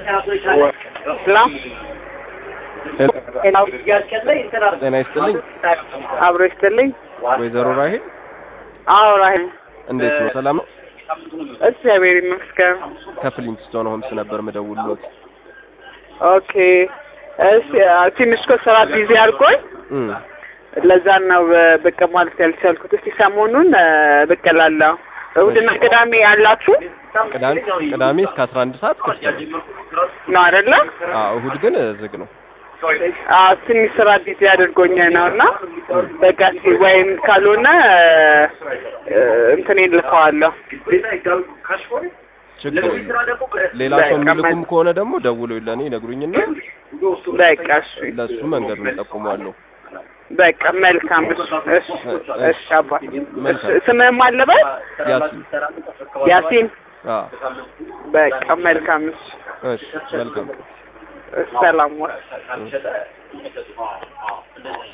ጤና ይስጥልኝ አብሮ ይስጥልኝ። ወይዘሮ ራሄል አዎ ራሄል፣ እንዴት ነው? ሰላም ነው? እግዚአብሔር ይመስገን። ከፍሊንትስቶን ሆምስ ነበር ምደውልሎት። ኦኬ እሺ፣ ትንሽ እኮ ስራ ቢዚ አድርጎኝ እም ለዛ ነው ብቅ ማለት ያልቻልኩት። እስቲ ሰሞኑን ብቅ እላለሁ። እሑድና ቅዳሜ ያላችሁ ቅዳሜ ቅዳሜ እስከ 11 ሰዓት ክፍት ነው። ነው አይደለ? አዎ እሑድ ግን ዝግ ነው። አዎ ትንሽ ስራ ቢዚ አድርጎኝ ነው እና በቃ እስቲ ወይም ካልሆነ እንትን ልከዋለሁ። ችግር የለም። ሌላ ሰው የሚልኩም ከሆነ ደግሞ ደውለው ለእኔ ይነግሩኝና በቃ እሺ፣ ለሱ መንገዱን እጠቁመዋለሁ። በቃ መልካም። እሺ፣ እሺ፣ እሺ አባት መልካም። ስምህም አለበት ያሲን ያሲን። አዎ በቃ መልካም። እሺ፣ እሺ መልካም ሰላም ዋል። እሺ።